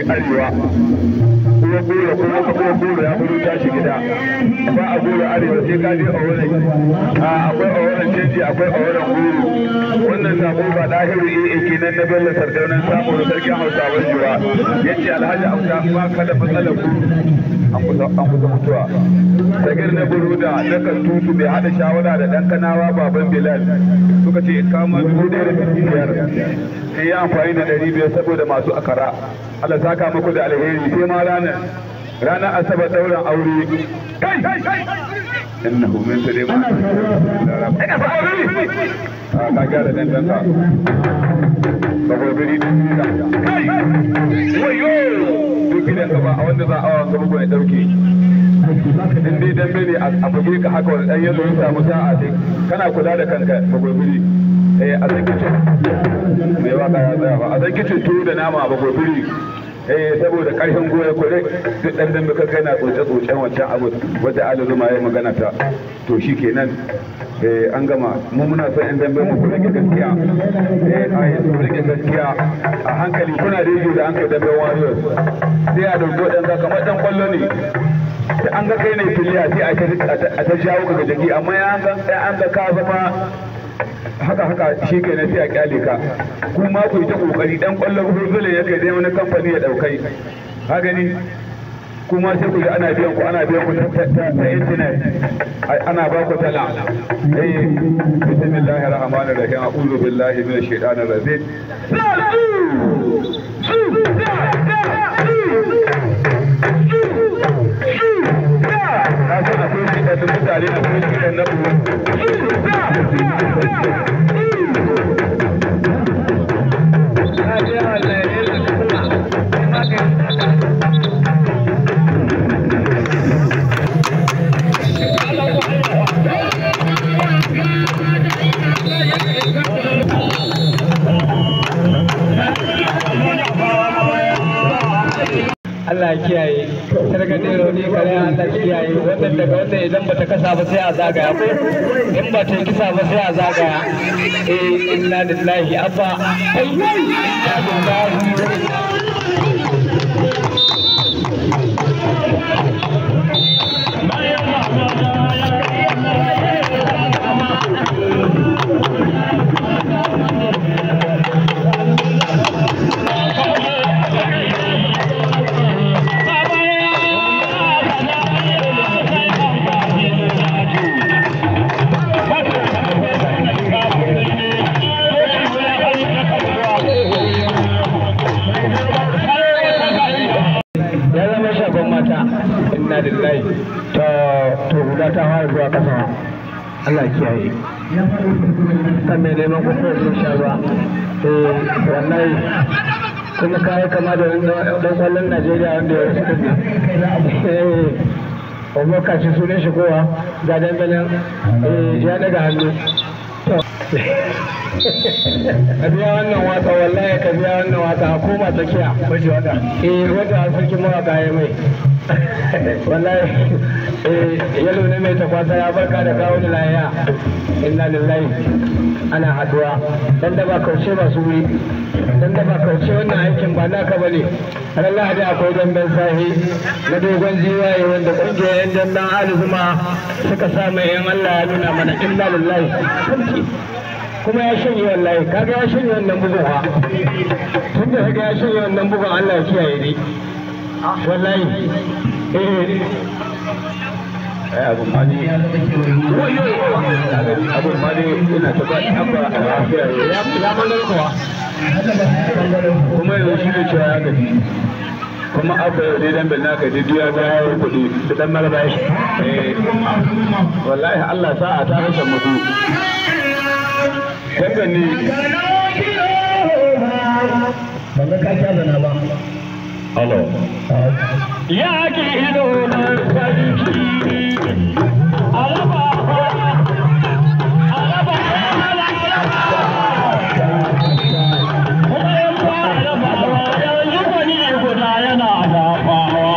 arewa kuma gora kuma kuma gora ya fito tashi gida ba a gora arewa sai ka je a wurin akwai a wurin canji akwai a wurin goro wannan sako ba dahiru iya kenan na bello sardaunan sako da sarkin hausawan jura ya ce alhaji auta ba ka da matsalar ku an kusa mutuwa sagir na buruda na kan tutu bai hada shawara da dan kanawa baban bilal suka ce kama dubu ɗaya da ɗari biyar sai ya amfani da ɗari biyar saboda masu akara Allah saka muku da alheri sai ma ranar ranar asabar ɗaurin aure kai innahu min sulaiman ina fa a ka gyara danganka ba gobiri kai wayo duk gidan ka ba a wanda za a awa gaba ya dauke in dai dambe ne a buge ka haka wani dan yalo ya samu sa'a sai kana kula da kanka ba gobiri eh a san kicin mai waka ya tsaya ba a san kicin tuwo da nama ba gobiri eh saboda karfin goya kure duk dan dambe ka kai na tsoce tsocen wancan abu wanda alazuma ya magana ta to shikenan eh an gama mu muna son yan dambe mu rike gaskiya eh ai su rike gaskiya a hankali kuna rediyo da an kai dambe warriors sai a dauko dan za kamar dan kwallo ne da an ga kai ne filiya sai a ta jawo ka jaki amma ya an ga an ga ka zama haka haka shi ke na sai a kyale ka kuma ku yi ta kokari dan kwallon hulzule ya kai dai wani kamfani ya daukai ka gani kuma sai ku ji ana biyan ku ana biyan ku ta internet ana ba ku tala eh bismillahir rahmanir rahim a'udhu billahi minash shaitanir rajim Kasan akwai shi da mutane akwai shi da Allah kiyaye sargadin rauni kare Allah kiyaye wannan daga wannan idan bata kasa ba sai a zagaya ko in ba ta kisa ba sai a zagaya eh inna lillahi abba kai inna lillahi ya zama shafan mata inna lillahi to to guda ta fara zuwa kasa Allah kiyaye kan mai neman kusa sun sha ruwa eh wallahi kuma kayi kama da dan kwallon Najeriya wanda ya rasu kudi eh Omo kaci sunan shi kowa ga dandanan ya daga hannu ka biya wannan waka wallahi ka biya wannan waka a koma tsakiya wace waka eh wanda a sarki mawaka ya mai wallahi eh yalo ne mai takwasa ya barka da kawo da laya inna lillahi ana haduwa dan da ba kauce ba su wuri dan da ba kauce wannan aikin ba naka bane ran lahadi akwai damben sahi na dogon jiwaye wanda kungiyar yan damben alizuma suka sa mai yan Allah ya nuna mana inna lillahi kuma ya shanye wallahi kaga ya shanye wannan bugun ha tun da kaga ya shanye wannan bugun Allah ya kiyaye ne wallahi eh ai abun ma ne abun ma ne ina ta ba abba a lafiya ya ya mandar kuwa kuma yanzu shi ne cewa ya gaji kuma abba yau dai dan bin naka ji duya ga yayin kuɗi da dan maraba shi wallahi Allah sa'a ta rasa mutu Dangan ne ban ga ka kya zana ba Alo. ya ki ido na sarki alaba alaba yanzu kwani guda yana dafawa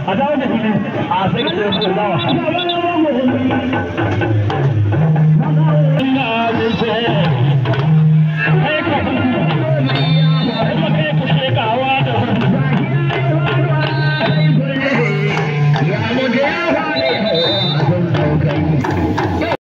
a dawo da fili a sai ka ce ko dawa